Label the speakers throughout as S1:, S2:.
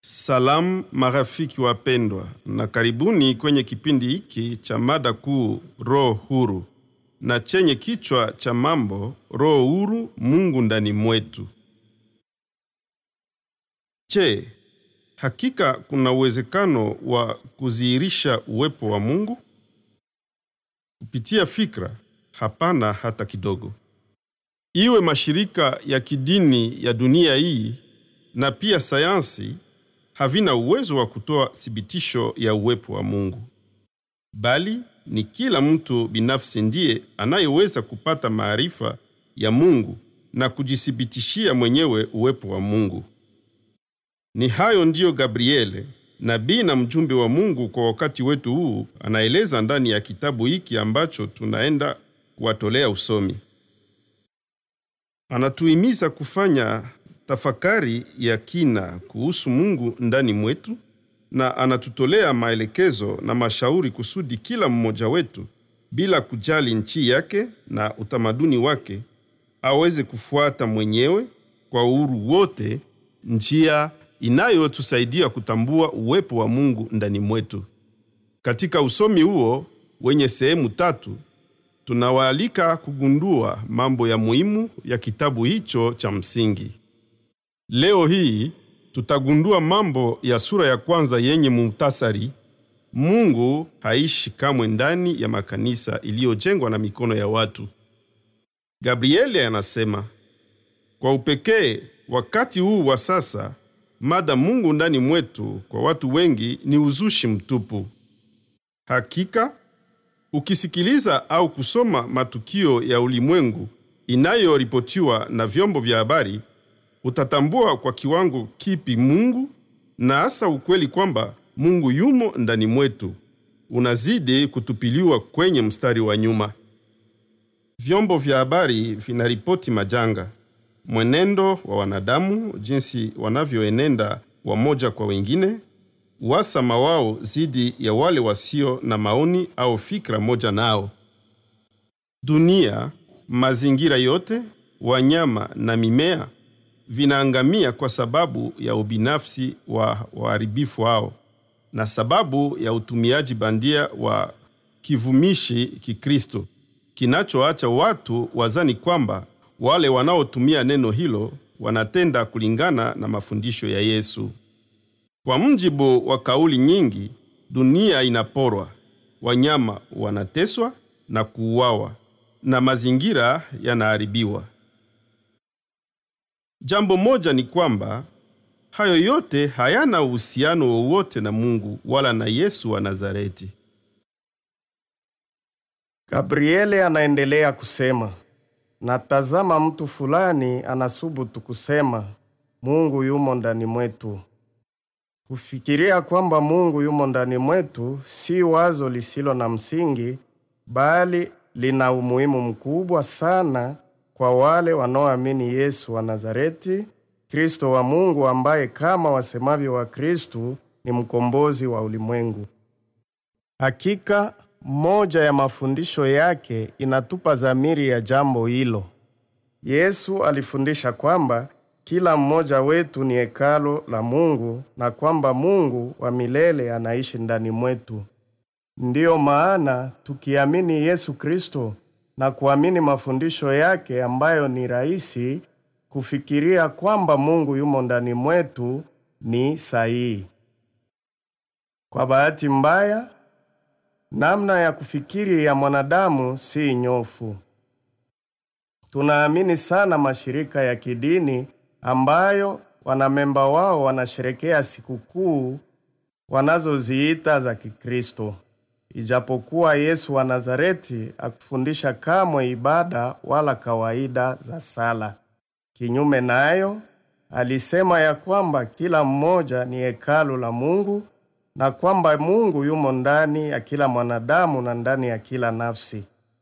S1: Salamu marafiki wapendwa, na karibuni kwenye kipindi hiki cha mada kuu Roho Huru na chenye kichwa cha mambo Roho Huru, Mungu ndani mwetu. Je, hakika kuna uwezekano wa kudhihirisha uwepo wa Mungu kupitia fikra? Hapana, hata kidogo. Iwe mashirika ya kidini ya dunia hii na pia sayansi havina uwezo wa kutoa thibitisho ya uwepo wa Mungu, bali ni kila mtu binafsi ndiye anayeweza kupata maarifa ya Mungu na kujithibitishia mwenyewe uwepo wa Mungu. Ni hayo ndiyo Gabriele, nabii na mjumbe wa Mungu kwa wakati wetu huu, anaeleza ndani ya kitabu hiki ambacho tunaenda kuwatolea usomi. Anatuhimiza kufanya tafakari ya kina kuhusu Mungu ndani mwetu na anatutolea maelekezo na mashauri kusudi kila mmoja wetu bila kujali nchi yake na utamaduni wake aweze kufuata mwenyewe kwa uhuru wote njia inayotusaidia kutambua uwepo wa Mungu ndani mwetu. Katika usomi huo wenye sehemu tatu, tunawaalika kugundua mambo ya muhimu ya kitabu hicho cha msingi. Leo hii tutagundua mambo ya sura ya kwanza yenye muhtasari: Mungu haishi kamwe ndani ya makanisa iliyojengwa na mikono ya watu. Gabrieli anasema kwa upekee, wakati huu wa sasa, mada Mungu ndani mwetu kwa watu wengi ni uzushi mtupu. Hakika ukisikiliza au kusoma matukio ya ulimwengu inayoripotiwa na vyombo vya habari utatambua kwa kiwango kipi Mungu na hasa ukweli kwamba Mungu yumo ndani mwetu unazidi kutupiliwa kwenye mstari wa nyuma. Vyombo vya habari vinaripoti majanga, mwenendo wa wanadamu, jinsi wanavyoenenda wamoja kwa wengine, uhasama wao dhidi ya wale wasio na maoni au fikra moja nao. Dunia, mazingira yote, wanyama na mimea vinaangamia kwa sababu ya ubinafsi wa waharibifu hao na sababu ya utumiaji bandia wa kivumishi Kikristo kinachoacha watu wazani kwamba wale wanaotumia neno hilo wanatenda kulingana na mafundisho ya Yesu. Kwa mjibu wa kauli nyingi, dunia inaporwa, wanyama wanateswa na kuuawa na mazingira yanaharibiwa. Jambo moja ni kwamba hayo yote hayana uhusiano wowote na Mungu wala na Yesu wa Nazareti.
S2: Gabriele anaendelea kusema, natazama mtu fulani anasubutu kusema Mungu yumo ndani mwetu. Kufikiria kwamba Mungu yumo ndani mwetu si wazo lisilo na msingi, bali lina umuhimu mkubwa sana kwa wale wanaoamini Yesu wa Nazareti, Kristo wa Mungu, ambaye kama wasemavyo wa Kristu ni mkombozi wa ulimwengu. Hakika moja ya mafundisho yake inatupa dhamiri ya jambo hilo. Yesu alifundisha kwamba kila mmoja wetu ni hekalo la Mungu na kwamba Mungu wa milele anaishi ndani mwetu. Ndiyo maana tukiamini Yesu Kristo na kuamini mafundisho yake ambayo ni rahisi, kufikiria kwamba Mungu yumo ndani mwetu ni sahihi. Kwa bahati mbaya, namna ya kufikiri ya mwanadamu si nyofu. Tunaamini sana mashirika ya kidini ambayo wanamemba wao wanasherekea sikukuu wanazoziita za Kikristo. Ijapokuwa Yesu wa Nazareti akufundisha kamwe ibada wala kawaida za sala. Kinyume nayo, alisema ya kwamba kila mmoja ni hekalu la Mungu na kwamba Mungu yumo ndani ya kila mwanadamu na ndani ya kila nafsi.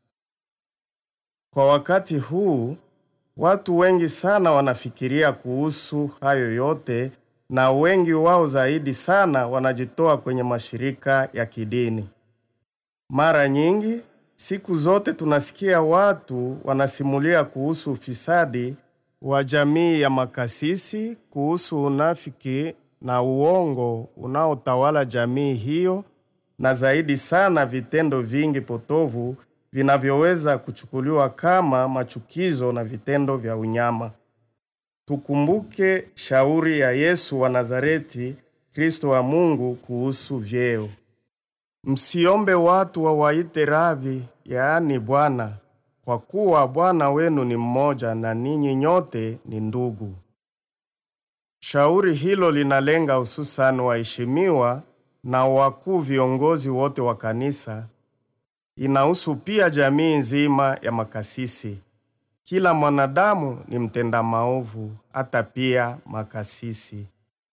S2: Kwa wakati huu, watu wengi sana wanafikiria kuhusu hayo yote na wengi wao zaidi sana wanajitoa kwenye mashirika ya kidini. Mara nyingi siku zote tunasikia watu wanasimulia kuhusu ufisadi wa jamii ya makasisi, kuhusu unafiki na uongo unaotawala jamii hiyo, na zaidi sana vitendo vingi potovu vinavyoweza kuchukuliwa kama machukizo na vitendo vya unyama. Tukumbuke shauri ya Yesu wa Nazareti, Kristo wa Mungu kuhusu vyeo. Msiombe watu wawaite Rabi, yaani Bwana, kwa kuwa Bwana wenu ni mmoja na ninyi nyote ni ndugu. Shauri hilo linalenga hususan waheshimiwa na wakuu viongozi wote wa kanisa. Inahusu pia jamii nzima ya makasisi. Kila mwanadamu ni mtenda maovu, hata pia makasisi.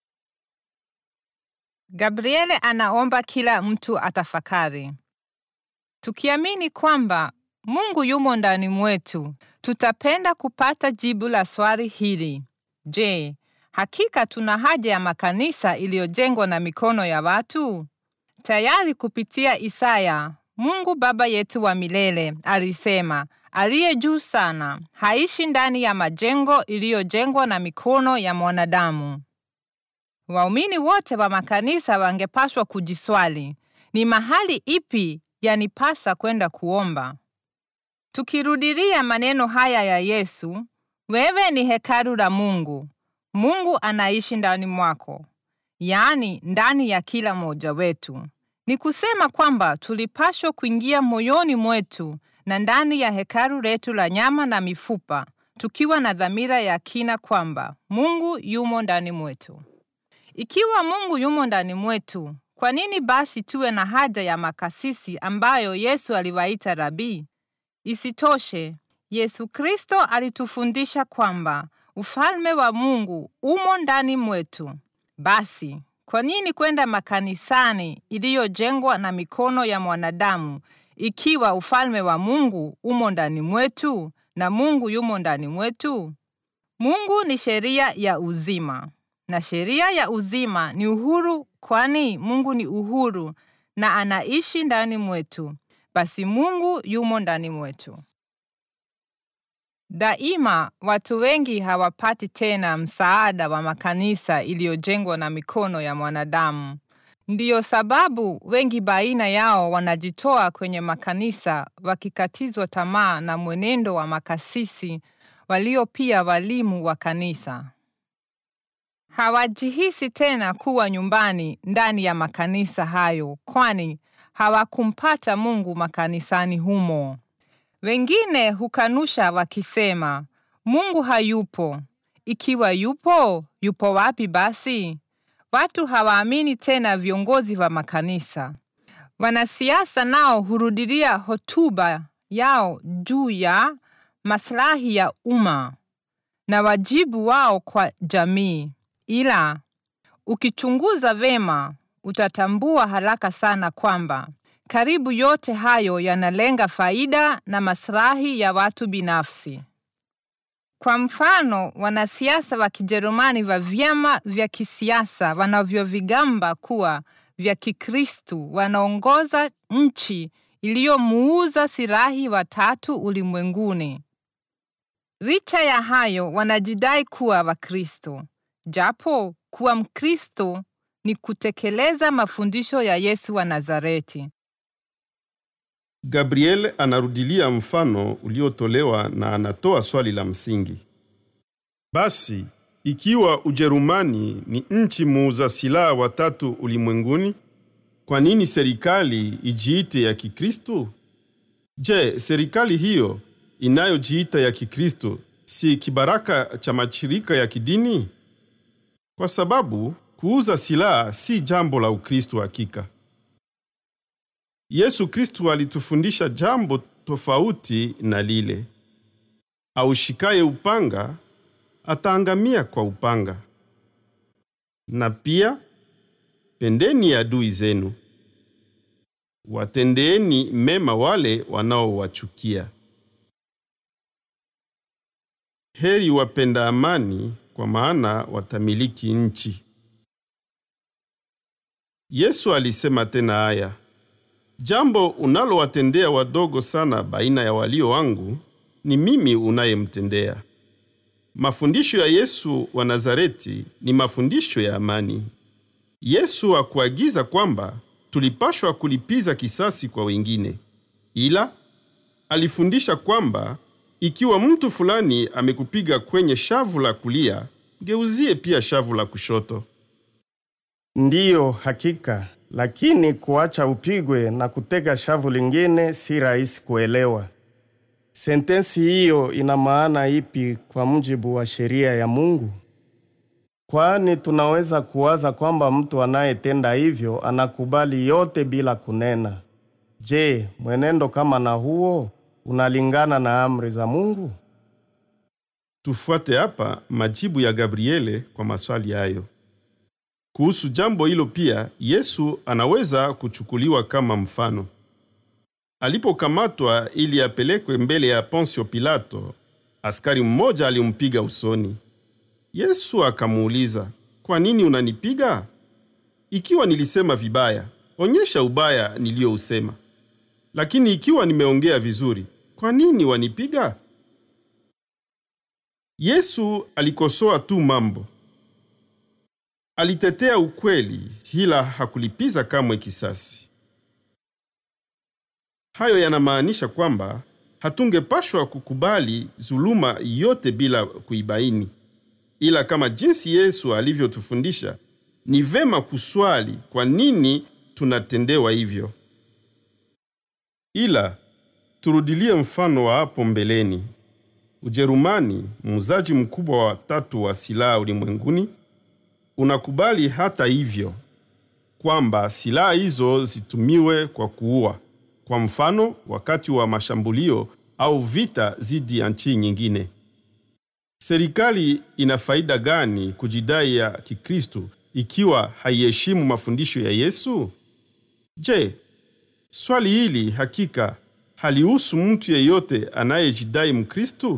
S3: Gabriele anaomba kila mtu atafakari. Tukiamini kwamba Mungu yumo ndani mwetu, tutapenda kupata jibu la swali hili. Je, hakika tuna haja ya makanisa iliyojengwa na mikono ya watu? Tayari kupitia Isaya, Mungu Baba yetu wa milele alisema, aliye juu sana haishi ndani ya majengo iliyojengwa na mikono ya mwanadamu. Waumini wote wa makanisa wangepaswa kujiswali, ni mahali ipi yanipasa kwenda kuomba? Tukirudilia maneno haya ya Yesu, wewe ni hekalu la Mungu. Mungu anaishi ndani mwako, yaani ndani ya kila mmoja wetu. Ni kusema kwamba tulipashwa kuingia moyoni mwetu na ndani ya hekalu letu la nyama na mifupa, tukiwa na dhamira ya kina kwamba Mungu yumo ndani mwetu. Ikiwa Mungu yumo ndani mwetu, kwa nini basi tuwe na haja ya makasisi ambayo Yesu aliwaita rabii? Isitoshe, Yesu Kristo alitufundisha kwamba ufalme wa Mungu umo ndani mwetu. Basi, kwa nini kwenda makanisani iliyojengwa na mikono ya mwanadamu ikiwa ufalme wa Mungu umo ndani mwetu na Mungu yumo ndani mwetu? Mungu ni sheria ya uzima na sheria ya uzima ni uhuru, kwani Mungu ni uhuru na anaishi ndani mwetu. Basi Mungu yumo ndani mwetu. Daima watu wengi hawapati tena msaada wa makanisa iliyojengwa na mikono ya mwanadamu. Ndiyo sababu wengi baina yao wanajitoa kwenye makanisa wakikatizwa tamaa na mwenendo wa makasisi walio pia walimu wa kanisa. Hawajihisi tena kuwa nyumbani ndani ya makanisa hayo, kwani hawakumpata Mungu makanisani humo. Wengine hukanusha wakisema, Mungu hayupo. Ikiwa yupo, yupo wapi basi? Watu hawaamini tena viongozi wa makanisa. Wanasiasa nao hurudilia hotuba yao juu ya maslahi ya umma na wajibu wao kwa jamii. Ila ukichunguza vema, utatambua haraka sana kwamba karibu yote hayo yanalenga faida na maslahi ya watu binafsi. Kwa mfano, wanasiasa wa Kijerumani wa vyama vya kisiasa wanavyovigamba kuwa vya Kikristu wanaongoza nchi iliyomuuza sirahi watatu ulimwenguni. Licha ya hayo, wanajidai kuwa Wakristo, japo kuwa Mkristo ni kutekeleza mafundisho ya Yesu wa Nazareti.
S1: Gabriel anarudilia mfano uliotolewa na anatoa swali la msingi. Basi, ikiwa Ujerumani ni nchi muuza silaha watatu ulimwenguni, kwa nini serikali ijiite ya Kikristo? Je, serikali hiyo inayojiita ya Kikristo si kibaraka cha mashirika ya kidini? Kwa sababu kuuza silaha si jambo la Ukristo hakika. Yesu Kristo alitufundisha jambo tofauti na lile. Aushikaye upanga ataangamia kwa upanga. Na pia pendeni adui zenu, watendeeni mema wale wanaowachukia. Heri wapenda amani, kwa maana watamiliki nchi. Yesu alisema tena haya, jambo unalowatendea wadogo sana baina ya walio wangu, ni mimi unayemtendea. mafundisho ya Yesu wa Nazareti ni mafundisho ya amani. Yesu hakuagiza kwamba tulipashwa kulipiza kisasi kwa wengine, ila alifundisha kwamba ikiwa mtu fulani amekupiga kwenye shavu la kulia, geuzie pia shavu la kushoto.
S2: Ndiyo, hakika, lakini kuacha upigwe na kutega shavu lingine si rahisi kuelewa. Sentensi hiyo ina maana ipi kwa mujibu wa sheria ya Mungu? Kwani tunaweza kuwaza kwamba mtu anayetenda hivyo anakubali yote bila kunena. Je, mwenendo kama na huo unalingana na amri za Mungu?
S1: Tufuate hapa majibu ya Gabriele kwa maswali hayo. Kuhusu jambo hilo pia, Yesu anaweza kuchukuliwa kama mfano. Alipokamatwa ili apelekwe mbele ya Ponsio Pilato, askari mmoja alimpiga usoni. Yesu akamuuliza, kwa nini unanipiga? Ikiwa nilisema vibaya, onyesha ubaya niliyousema. Lakini ikiwa nimeongea vizuri, kwa nini wanipiga? Yesu alikosoa tu mambo. Alitetea ukweli, ila hakulipiza kamwe kisasi. Hayo yanamaanisha kwamba hatungepashwa kukubali zuluma yote bila kuibaini, ila kama jinsi Yesu alivyotufundisha, ni vema kuswali kwa nini tunatendewa hivyo. Ila turudilie mfano wa hapo mbeleni. Ujerumani, muuzaji mkubwa wa tatu wa silaha ulimwenguni, unakubali hata hivyo kwamba silaha hizo zitumiwe kwa kuua, kwa mfano wakati wa mashambulio au vita dhidi ya nchi nyingine. Serikali ina faida gani kujidai ya Kikristo ikiwa haiheshimu mafundisho ya Yesu? Je, swali hili hakika halihusu mtu yeyote anayejidai Mkristo?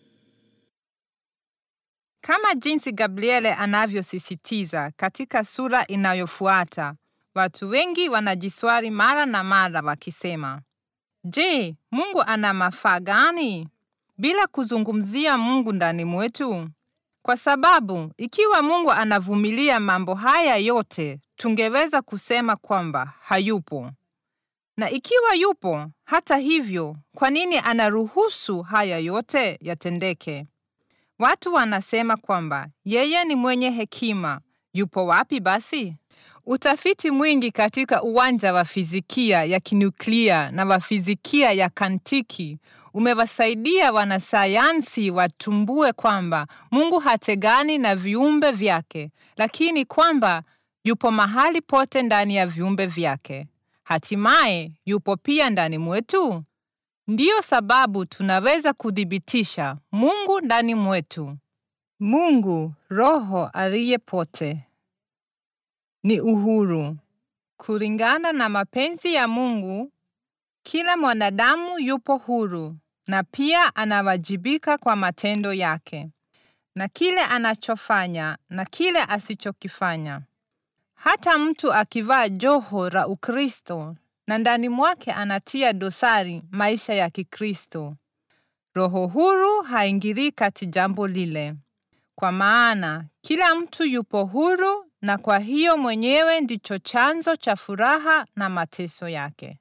S3: Kama jinsi Gabriele anavyosisitiza katika sura inayofuata, watu wengi wanajiswali mara na mara wakisema, Je, Mungu ana mafaa gani? Bila kuzungumzia Mungu ndani mwetu. Kwa sababu ikiwa Mungu anavumilia mambo haya yote, tungeweza kusema kwamba hayupo. Na ikiwa yupo, hata hivyo, kwa nini anaruhusu haya yote yatendeke? Watu wanasema kwamba yeye ni mwenye hekima. Yupo wapi basi? Utafiti mwingi katika uwanja wa fizikia ya kinuklia na wa fizikia ya kantiki umewasaidia wanasayansi watumbue kwamba Mungu hategani na viumbe vyake, lakini kwamba yupo mahali pote ndani ya viumbe vyake. Hatimaye yupo pia ndani mwetu. Ndiyo sababu tunaweza kuthibitisha Mungu ndani mwetu. Mungu Roho aliye pote ni uhuru. Kulingana na mapenzi ya Mungu, kila mwanadamu yupo huru na pia anawajibika kwa matendo yake na kile anachofanya na kile asichokifanya. Hata mtu akivaa joho la Ukristo na ndani mwake anatia dosari maisha ya Kikristo, roho huru haingilii kati jambo lile, kwa maana kila mtu yupo huru, na kwa hiyo mwenyewe ndicho chanzo cha furaha na mateso yake.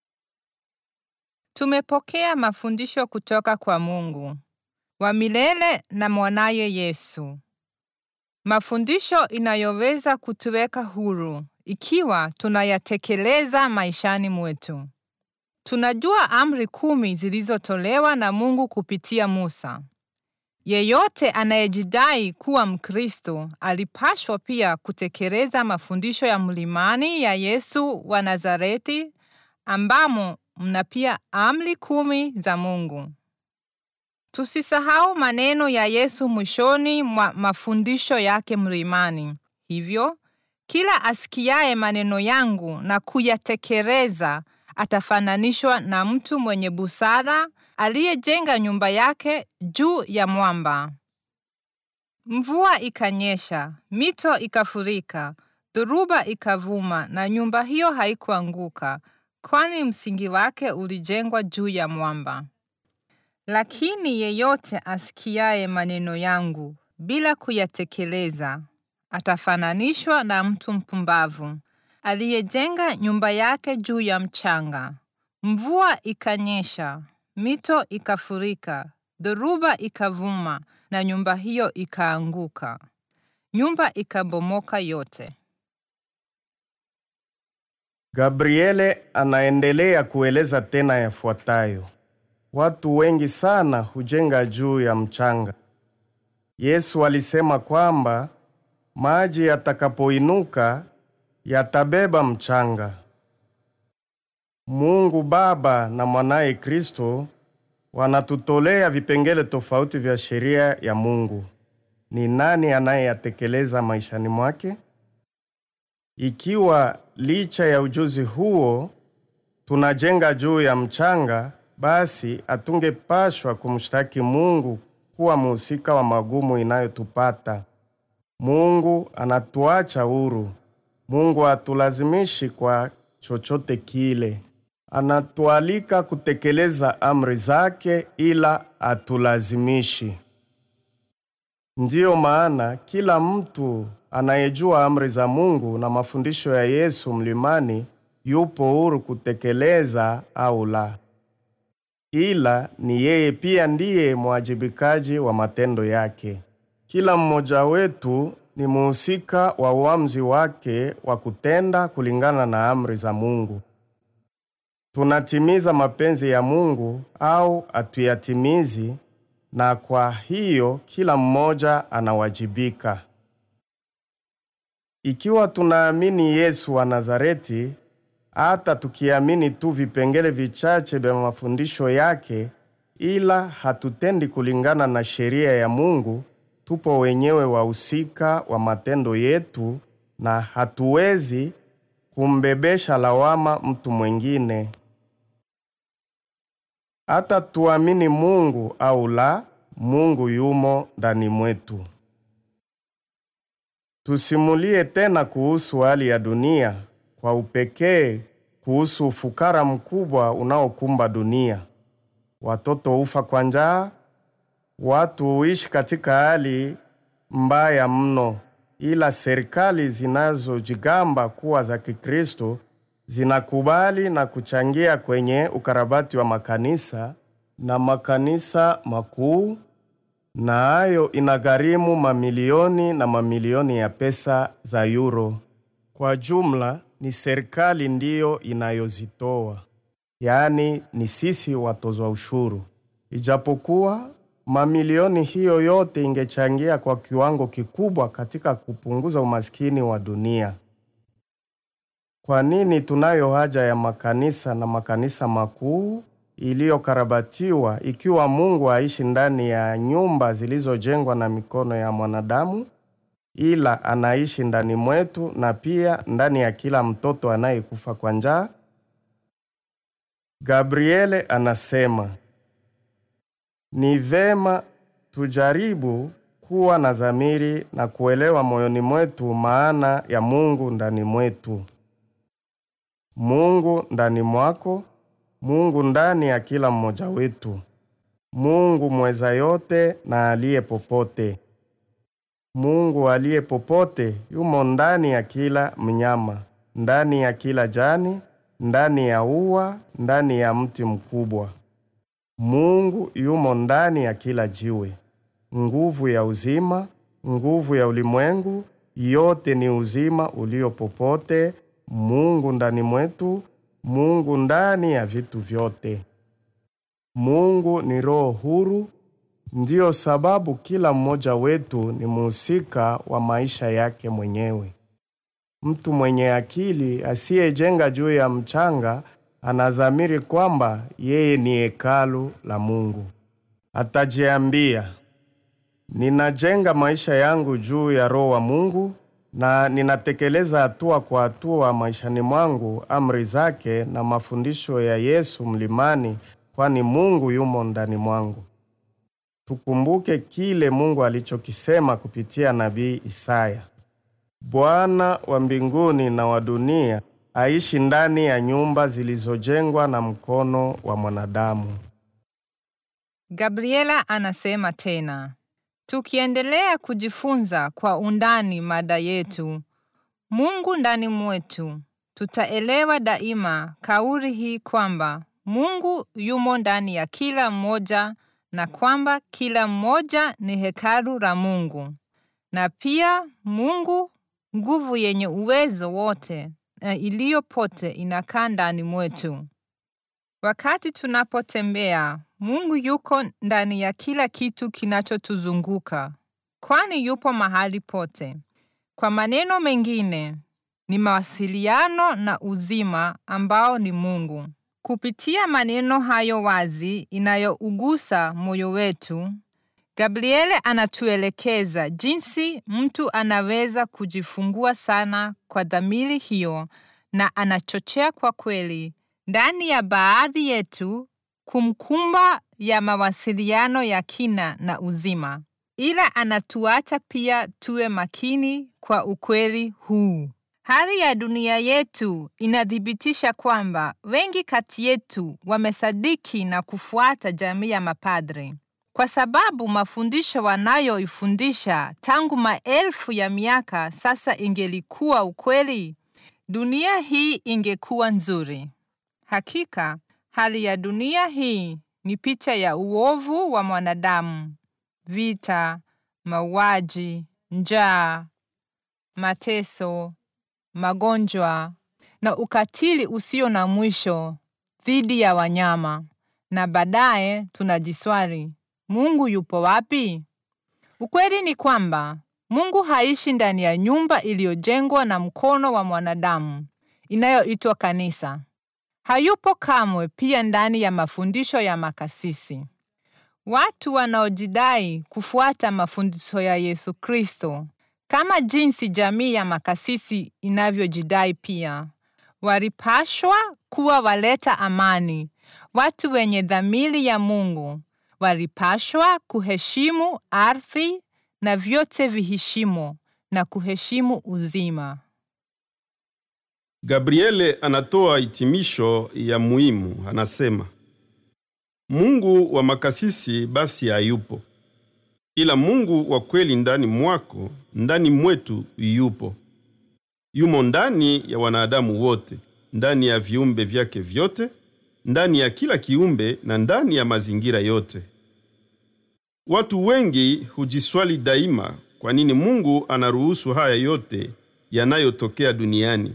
S3: Tumepokea mafundisho kutoka kwa Mungu wa milele na mwanaye Yesu, mafundisho inayoweza kutuweka huru ikiwa tunayatekeleza maishani mwetu. Tunajua amri kumi zilizotolewa na Mungu kupitia Musa. Yeyote anayejidai kuwa Mkristo alipashwa pia kutekeleza mafundisho ya mlimani ya Yesu wa Nazareti, ambamo mna pia amri kumi za Mungu. Tusisahau maneno ya Yesu mwishoni mwa mafundisho yake mlimani. Hivyo kila asikiaye maneno yangu na kuyatekeleza atafananishwa na mtu mwenye busara aliyejenga nyumba yake juu ya mwamba. Mvua ikanyesha, mito ikafurika, dhoruba ikavuma, na nyumba hiyo haikuanguka, kwani msingi wake ulijengwa juu ya mwamba. Lakini yeyote asikiaye maneno yangu bila kuyatekeleza atafananishwa na mtu mpumbavu aliyejenga nyumba yake juu ya mchanga. Mvua ikanyesha, mito ikafurika, dhoruba ikavuma, na nyumba hiyo ikaanguka. Nyumba ikabomoka yote.
S2: Gabriele anaendelea kueleza tena yafuatayo: watu wengi sana hujenga juu ya mchanga. Yesu alisema kwamba maji yatakapoinuka yatabeba mchanga. Mungu Baba na mwanaye Kristo wanatutolea vipengele tofauti vya sheria ya Mungu. Ni nani anayeyatekeleza maishani mwake? Ikiwa licha ya ujuzi huo tunajenga juu ya mchanga, basi hatungepashwa kumshtaki Mungu kuwa mhusika wa magumu inayotupata. Mungu anatuacha huru. Mungu hatulazimishi kwa chochote kile. Anatualika kutekeleza amri zake, ila hatulazimishi. Ndiyo maana kila mtu anayejua amri za Mungu na mafundisho ya Yesu mlimani yupo huru kutekeleza au la, ila ni yeye pia ndiye mwajibikaji wa matendo yake. Kila mmoja wetu ni muhusika wa uamuzi wake wa kutenda kulingana na amri za Mungu. Tunatimiza mapenzi ya Mungu au hatuyatimizi, na kwa hiyo kila mmoja anawajibika. Ikiwa tunaamini Yesu wa Nazareti, hata tukiamini tu vipengele vichache vya mafundisho yake, ila hatutendi kulingana na sheria ya Mungu, tupo wenyewe wahusika wa matendo yetu na hatuwezi kumbebesha lawama mtu mwingine. Hata tuamini Mungu au la, Mungu yumo ndani mwetu. Tusimulie tena kuhusu hali ya dunia, kwa upekee kuhusu ufukara mkubwa unaokumba dunia. Watoto hufa kwa njaa, watu huishi katika hali mbaya mno, ila serikali zinazojigamba kuwa za Kikristo zinakubali na kuchangia kwenye ukarabati wa makanisa na makanisa makuu, na hayo inagharimu mamilioni na mamilioni ya pesa za euro. Kwa jumla ni serikali ndiyo inayozitoa, yaani ni sisi watozwa ushuru. Ijapokuwa mamilioni hiyo yote ingechangia kwa kiwango kikubwa katika kupunguza umaskini wa dunia. Kwa nini tunayo haja ya makanisa na makanisa makuu iliyokarabatiwa ikiwa Mungu haishi ndani ya nyumba zilizojengwa na mikono ya mwanadamu, ila anaishi ndani mwetu na pia ndani ya kila mtoto anayekufa kwa njaa? Gabriele anasema ni vema tujaribu kuwa na dhamiri na kuelewa moyoni mwetu maana ya Mungu ndani mwetu. Mungu ndani mwako, Mungu ndani ya kila mmoja wetu, Mungu mweza yote na aliye popote. Mungu aliye popote yumo ndani ya kila mnyama, ndani ya kila jani, ndani ya ua, ndani ya mti mkubwa. Mungu yumo ndani ya kila jiwe. Nguvu ya uzima, nguvu ya ulimwengu, yote ni uzima ulio popote. Mungu ndani mwetu, Mungu ndani ya vitu vyote. Mungu ni roho huru, ndiyo sababu kila mmoja wetu ni muhusika wa maisha yake mwenyewe. Mtu mwenye akili asiyejenga juu ya mchanga anadhamiri kwamba yeye ni hekalu la Mungu. Atajiambia, ninajenga maisha yangu juu ya roho wa Mungu na ninatekeleza hatua kwa hatua maishani mwangu amri zake na mafundisho ya Yesu mlimani, kwani Mungu yumo ndani mwangu. Tukumbuke kile Mungu alichokisema kupitia nabii Isaya: Bwana wa mbinguni na wa dunia aishi ndani ya nyumba zilizojengwa na mkono wa mwanadamu.
S3: Gabriela anasema tena, tukiendelea kujifunza kwa undani mada yetu Mungu ndani mwetu, tutaelewa daima kauli hii kwamba Mungu yumo ndani ya kila mmoja na kwamba kila mmoja ni hekalu la Mungu, na pia Mungu, nguvu yenye uwezo wote na iliyo pote, inakaa ndani mwetu. Wakati tunapotembea, Mungu yuko ndani ya kila kitu kinachotuzunguka, kwani yupo mahali pote. Kwa maneno mengine, ni mawasiliano na uzima ambao ni Mungu. Kupitia maneno hayo wazi inayougusa moyo wetu, Gabriele anatuelekeza jinsi mtu anaweza kujifungua sana kwa dhamiri hiyo, na anachochea kwa kweli ndani ya baadhi yetu kumkumba ya mawasiliano ya kina na uzima, ila anatuacha pia tuwe makini kwa ukweli huu. Hali ya dunia yetu inathibitisha kwamba wengi kati yetu wamesadiki na kufuata jamii ya mapadre, kwa sababu mafundisho wanayoifundisha tangu maelfu ya miaka sasa, ingelikuwa ukweli, dunia hii ingekuwa nzuri. Hakika hali ya dunia hii ni picha ya uovu wa mwanadamu: vita, mauaji, njaa, mateso, magonjwa na ukatili usio na mwisho dhidi ya wanyama. Na baadaye tunajiswali, Mungu yupo wapi? Ukweli ni kwamba Mungu haishi ndani ya nyumba iliyojengwa na mkono wa mwanadamu inayoitwa kanisa. Hayupo kamwe pia ndani ya mafundisho ya makasisi. Watu wanaojidai kufuata mafundisho ya Yesu Kristo, kama jinsi jamii ya makasisi inavyojidai pia, walipashwa kuwa waleta amani, watu wenye dhamiri ya Mungu. Walipashwa kuheshimu ardhi na vyote viheshimo na kuheshimu uzima.
S1: Gabriele anatoa hitimisho ya muhimu, anasema Mungu wa makasisi basi hayupo, ila Mungu wa kweli ndani mwako, ndani mwetu yupo. Yumo ndani ya wanadamu wote, ndani ya viumbe vyake vyote, ndani ya kila kiumbe na ndani ya mazingira yote. Watu wengi hujiswali daima, kwa nini Mungu anaruhusu haya yote yanayotokea duniani?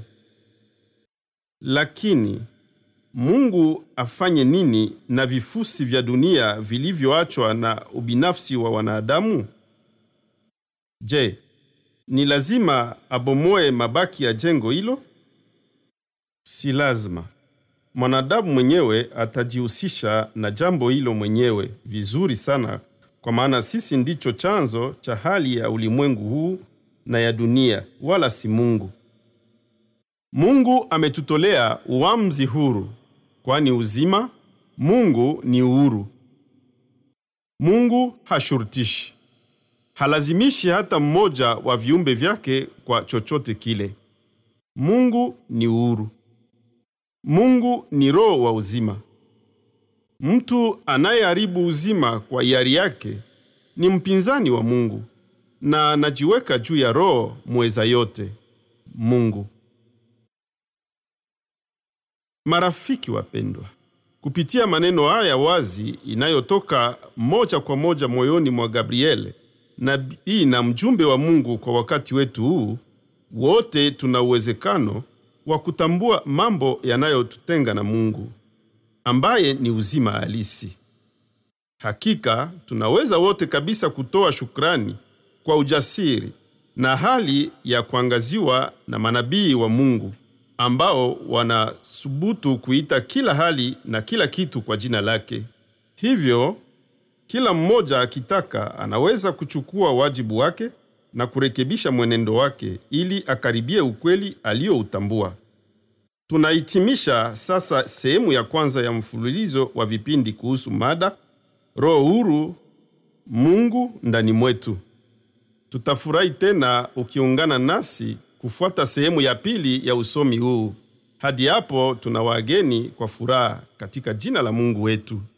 S1: Lakini Mungu afanye nini na vifusi vya dunia vilivyoachwa na ubinafsi wa wanadamu? Je, ni lazima abomoe mabaki ya jengo hilo? Si lazima. Mwanadamu mwenyewe atajihusisha na jambo hilo mwenyewe vizuri sana, kwa maana sisi ndicho chanzo cha hali ya ulimwengu huu na ya dunia, wala si Mungu. Mungu ametutolea uamuzi huru, kwani uzima, Mungu ni uhuru. Mungu hashurutishi, halazimishi hata mmoja wa viumbe vyake kwa chochote kile. Mungu ni uhuru. Mungu ni roho wa uzima. Mtu anayeharibu uzima kwa hiari yake ni mpinzani wa Mungu na anajiweka juu ya roho mweza yote, Mungu. Marafiki wapendwa, kupitia maneno haya wazi inayotoka moja kwa moja moyoni mwa Gabriele, nabii na mjumbe wa Mungu kwa wakati wetu huu, wote tuna uwezekano wa kutambua mambo yanayotutenga na Mungu ambaye ni uzima halisi. Hakika tunaweza wote kabisa kutoa shukrani kwa ujasiri na hali ya kuangaziwa na manabii wa Mungu ambao wanasubutu kuita kila hali na kila kitu kwa jina lake. Hivyo kila mmoja akitaka anaweza kuchukua wajibu wake na kurekebisha mwenendo wake ili akaribie ukweli aliyoutambua. Tunahitimisha sasa sehemu ya kwanza ya mfululizo wa vipindi kuhusu mada Roho huru, Mungu ndani mwetu. Tutafurahi tena ukiungana nasi kufuata sehemu ya pili ya usomi huu. Hadi hapo tuna wageni kwa furaha katika jina la Mungu wetu.